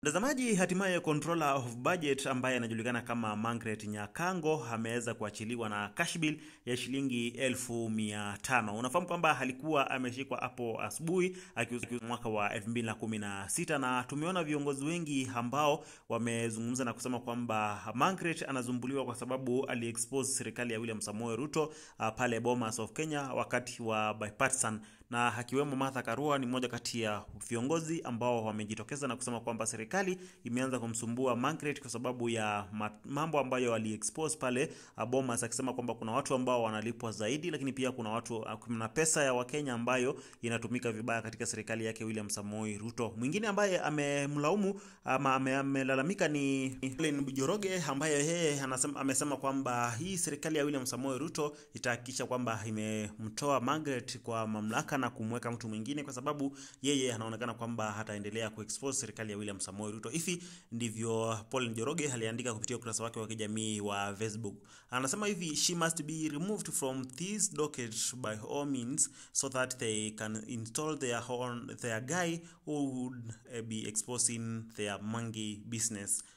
Mtazamaji, hatimaye controller of budget ambaye anajulikana kama Margaret Nyakango ameweza kuachiliwa na cash bill ya shilingi elfu mia tano. Unafahamu kwamba alikuwa ameshikwa hapo asubuhi akiuza mwaka wa 2016 na tumeona viongozi wengi ambao wamezungumza na kusema kwamba Margaret anazumbuliwa kwa sababu aliexpose serikali ya William Samoei Ruto uh, pale Bomas of Kenya wakati wa bipartisan na akiwemo Martha Karua ni mmoja kati ya viongozi ambao wamejitokeza na kusema kwamba serikali imeanza kumsumbua Margaret kwa sababu ya mambo ambayo aliexpose pale Bomas, akisema kwamba kuna watu ambao wanalipwa zaidi, lakini pia kuna watu kuna pesa ya Wakenya ambayo inatumika vibaya katika serikali yake William Samoei Ruto. Mwingine ambaye amemlaumu ama amelalamika ni Helen Njoroge ambaye yeye anasema amesema kwamba hii serikali ya William Samoei Ruto itahakikisha kwamba imemtoa Margaret kwa mamlaka na kumweka mtu mwingine kwa sababu yeye anaonekana kwamba hataendelea kuexpose serikali ya William Samoei Ruto. Hivi ndivyo Paul Njoroge aliandika kupitia ukurasa wake wa kijamii wa Facebook. Anasema hivi, she must be removed from this docket by all means so that they can install their own, their guy who would be exposing their monkey business.